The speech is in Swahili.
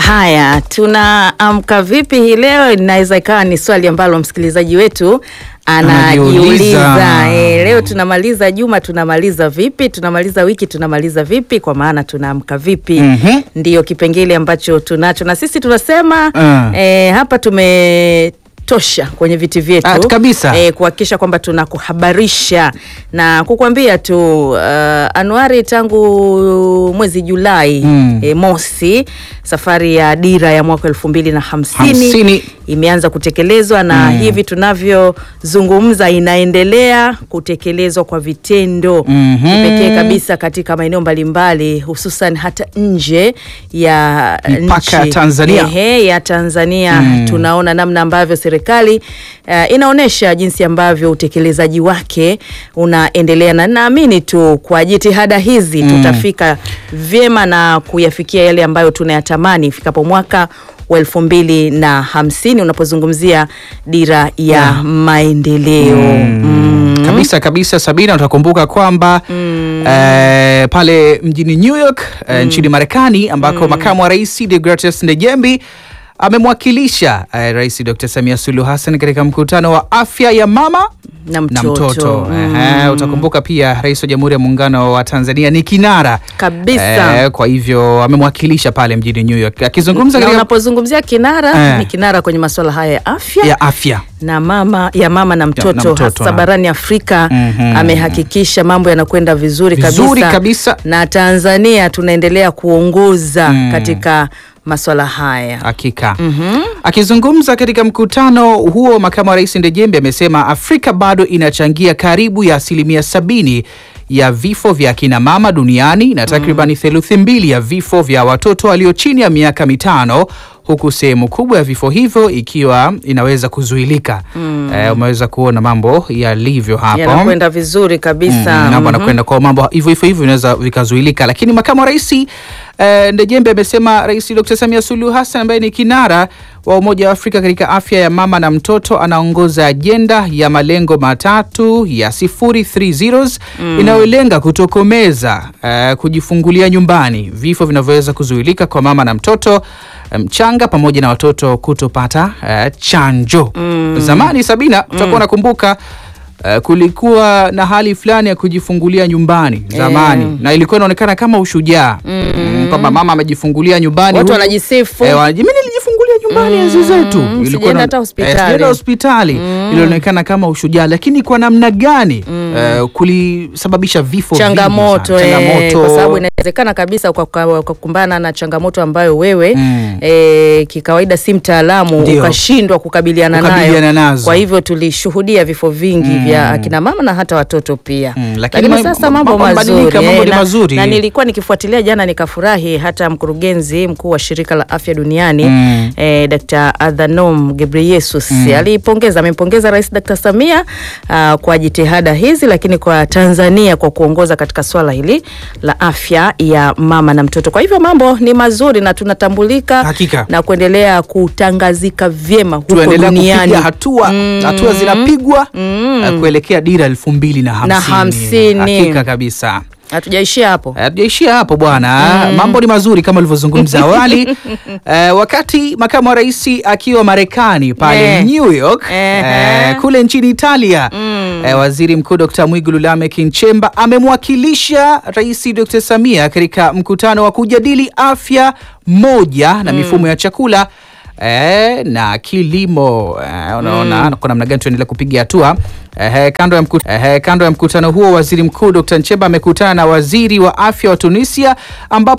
Haya, tunaamka vipi hii leo? Inaweza ikawa ni swali ambalo msikilizaji wetu anajiuliza. Anajiuliza. E, leo tunamaliza juma, tunamaliza vipi? Tunamaliza wiki, tunamaliza vipi? Kwa maana tunaamka vipi? Mhm. Ndiyo kipengele ambacho tunacho na sisi tunasema Ah. e, hapa tumetosha kwenye viti vyetu Ah, kabisa. e, kuhakikisha kwamba tunakuhabarisha na kukwambia tu uh, Anuari, tangu mwezi Julai Mm. e, mosi safari ya dira ya mwaka elfu mbili na hamsini Hamsini. imeanza kutekelezwa na hivi tunavyozungumza inaendelea kutekelezwa kwa vitendo Mhm. kipekee kabisa katika maeneo mbalimbali hususan hata nje ya Mipaka ya nchi. Tanzania. Ehe, ya Tanzania tunaona namna ambavyo serikali uh, inaonyesha jinsi ambavyo utekelezaji wake unaendelea, na naamini tu kwa jitihada hizi tutafika vyema na kuyafikia yale ambayo tunayatamani ifikapo mwaka wa elfu mbili na hamsini unapozungumzia dira ya maendeleo mm. kabisa kabisa Sabina, utakumbuka kwamba eh, pale mjini New York eh, nchini Marekani ambako makamu wa rais Deogratias Ndejembi amemwakilisha eh, Rais Dr. Samia Suluhu Hassan katika mkutano wa afya ya mama na na mtoto, mtoto. Mm. Ehe, utakumbuka pia rais wa Jamhuri ya Muungano wa Tanzania ni kinara Kabisa. Eh, kwa hivyo amemwakilisha pale mjini New York akizungumza na katika unapozungumzia kinara Eh. ni kinara kwenye masuala haya ya afya ya afya na mama ya mama na mtoto, na mtoto, hasa na- barani Afrika Mhm. amehakikisha mambo yanakwenda vizuri, Vizuri kabisa, kabisa. na Tanzania tunaendelea kuongoza Mm. katika masuala haya. Hakika. Akizungumza katika mkutano huo, makamu wa rais Ndejembe amesema Afrika bado inachangia karibu ya asilimia sabini ya vifo vya akina mama duniani na takribani theluthi mbili ya vifo vya watoto walio chini ya miaka mitano huku sehemu kubwa ya vifo hivyo ikiwa inaweza kuzuilika. Eh, umeweza kuona mambo yalivyo hapo. Yanakwenda vizuri kabisa. Mm, mambo Mhm. anakwenda kwa mambo hivyo hivyo hivyo vinaweza vikazuilika, lakini makamu wa rais eh, Ndejembe amesema Rais Dr. Samia Suluhu Hassan ambaye ni kinara wa Umoja wa Afrika katika afya ya mama na mtoto anaongoza ajenda ya malengo matatu ya sifuri three zeros inayolenga kutokomeza eh, kujifungulia nyumbani, vifo vinavyoweza kuzuilika kwa mama na mtoto eh, mchanga pamoja na watoto kutopata eh, chanjo. Zamani Sabina, utakuwa unakumbuka Uh, kulikuwa na hali fulani ya kujifungulia nyumbani zamani na ilikuwa inaonekana kama ushujaa mm, kwamba mama amejifungulia nyumbani Watu huku- wanajisifu. Eh, wanaji- mimi nilijifungulia nyumbani enzi zetu Ilikuwa sijaenda na- hata eh, hospitali. sijaenda hospitali ilionekana kama ushujaa lakini kwa namna gani eh, kulisababisha vifo vingi changamoto, sana. eh, changamoto kwa sababu inawezekana kabisa kwa kwa- kwa kukumbana na changamoto ambayo wewe Mm. eh, kikawaida si mtaalamu Ndio. ukashindwa kukabiliana, Kukabiliana nayo. nazo. Kwa hivyo tulishuhudia vifo vingi vya akina mama na hata watoto pia Mm, lakini lakini ma- sasa mambo mambo mazuri, yamebadilika, mambo eh, ni na, mazuri. na nilikuwa nikifuatilia jana nikafurahi hata mkurugenzi mkuu wa shirika la afya duniani Mm. eh, Dr. Adhanom Ghebreyesus alipongeza amempongeza Rais Dr. Samia ah, kwa jitihada hizi, lakini kwa Tanzania kwa kuongoza katika swala hili la afya ya mama na mtoto. Kwa hivyo mambo ni mazuri na tunatambulika Hakika. na kuendelea kutangazika vyema huko tuendelea duniani. kupiga hatua hatua zinapigwa eh, kuelekea dira elfu mbili na Na hamsini hamsini. hakika kabisa Hatujaishia hapo. hatujaishia hapo bwana mambo ni mazuri kama ulivyozungumza awali eh, wakati makamu wa rais akiwa marekani pale Eh. new york Ehe. eh, kule nchini italia eh, waziri mkuu dr mwigulu lameck nchemba amemwakilisha rais dr samia katika mkutano wa kujadili afya moja na mifumo ya chakula Eh, na kilimo eh, unaona kwa namna gani tuendelea kupiga hatua eh, kando, ya mkut, eh, kando ya mkutano huo waziri mkuu Dr. Nchemba amekutana na waziri wa afya wa Tunisia ambapo